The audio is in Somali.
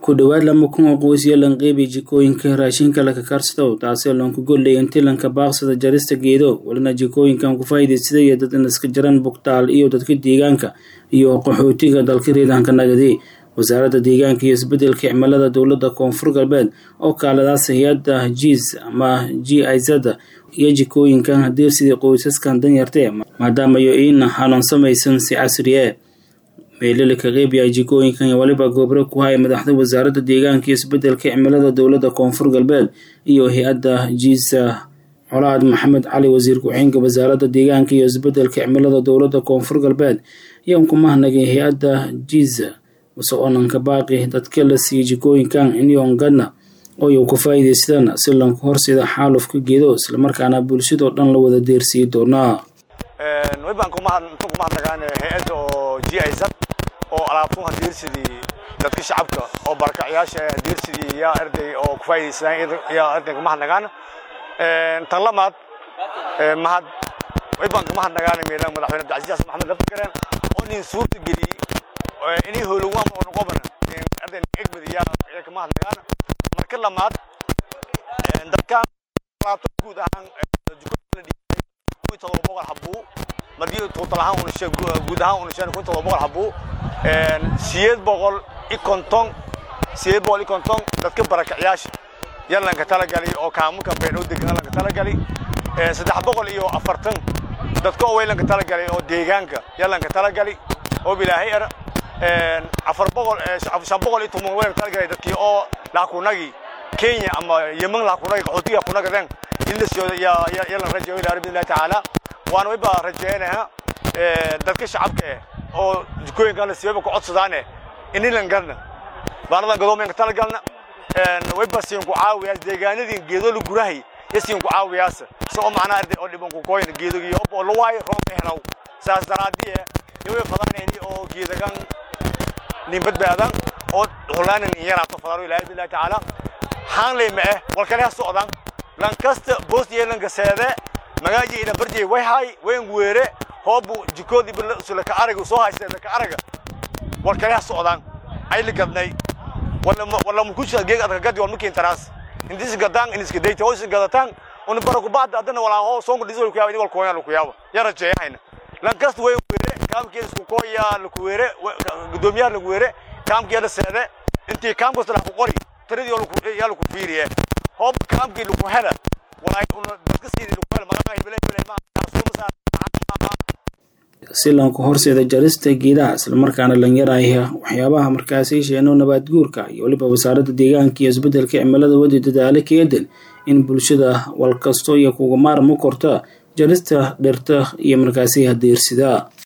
ku dhowaad lama kun oo qoys iyo lanqeybi jikooyinka raashinka laka karsado taasoo loonku gollay intii lanka baaqsada jarista geedo walina jikooyinkan ku faa'iidaysadaya dad inaska jaran bugtaal iyo dadka deegaanka iyo qaxootiga dalka reedaanka nagadi wasaaradda deegaanka iyo isbedelka cimilada dowladda koonfur galbeed oo kaaladaas hay-adda jiis ama g izada iyo jikooyinkan hadeersidii qoysaskan danyartee maadaama iyo iina hanuun samaysan si casriye meelali ka qeybiya jikooyinkan iyo waliba goobro ku haya madaxda wasaaradda deegaanka iyo isbedelka cimilada dowladda koonfur galbeed iyo hay-adda jiisa colaad maxamed cali wasiir ku-xigeenka wasaaradda deegaanka iyo isbedelka cimilada dowladda koonfur galbeed ayaan ku mahnagay hay-adda jiisa mase oonanka baaqi dadka la siiyey jikooyinkan inyoongadna ooy ku faa'iidaystaan si lanku horsida xaalufka geedo islamarkaana bulshadoo dhan la wada deersiiyi doonaa wibaan kumahadnagaan hay-adda oo g iz oo alaabtun hadeersidii dadka shacabka oo barakacyaasha hadeersidii yaa arday oo ku faa'iidaysadaan yaa arday kumahadnagaan tan lamaad mahad wibaan kumahadnagaan meelaan madaxweyne abdicasiis xasan maxamed laftigareen oo nin suurta geliyey inay howlowaan oo noqoban arday egmad yaa kumahadnagaan marka lamaad dadkan alaabta guud ahaan todoba boqol habuu madii total ahaan unashe guud ahaan unasheen kun todoba boqol habuu sideed boqol i konton sideed boqol i konton dadka barakacyaasha yar lanka talagali oo kaamunka beedhow degan lanka talagali saddex boqol iyo afartan dadka oo way lanka talagali oo deegaanka yar lanka talagali oo bilaahay er afar boqol shan boqol iyo toban way lanka talagali dadkii oo laakunagi kenya ama yemen laakunagi qaxootiga kunagadeen ilasooda yalan rajayo ilaa rabbi illahi tacaala waana wayba rajaynaha dadka shacabka eh oo jikooyinkan la siiyayba ku codsadaane inilan galna baanadan gadoomenka tala galna wayba siin ku caawiyaas deegaanadii geedo la gurahay ya siin ku caawiyaas si oo macnaa arday oo dhiban ku kooyin geedogii oo la waayo roonka helaw saas daraadii eh yaway fadanayni oo geedagan nin badbaadan oo hulaanan nin yaraato fadaro ilaahi billahi tacaala haan leyma eh walkale ha socdan lankasta boos yeelanka seede magaaji ina barjay way hay wayn weere hoobu jikoodi sulaka ka araga soo haystay ka araga war kale ha socdaan ay la gadnay wala wala mukusha geeg adka gadi war makin taras indis gadaan indis gadayta oo is gadataan una baraku baad adana wala oo soo dhisay ku yaabo wal kooyaan ku yaabo yara jeeyayna lankasta way weere kaamkii isku kooya la ku weere gudoomiyaha la weere kaamkii la seede intii kaamkasta la ku qori tiradii oo yaa la ku fiiriye hoob kaamkii lagu hela si lanku horseeda jarista geedaha islamarkaana lanyaraya waxyaabaha markaasi sheeno nabaad guurka iyo weliba wasaaradda deegaanka iyo isbedelka cimilada wadi dadaalo keedan in bulshada walkasto iyo kuga maarmo korta jarista dhirta iyo markaasi hadeersidaa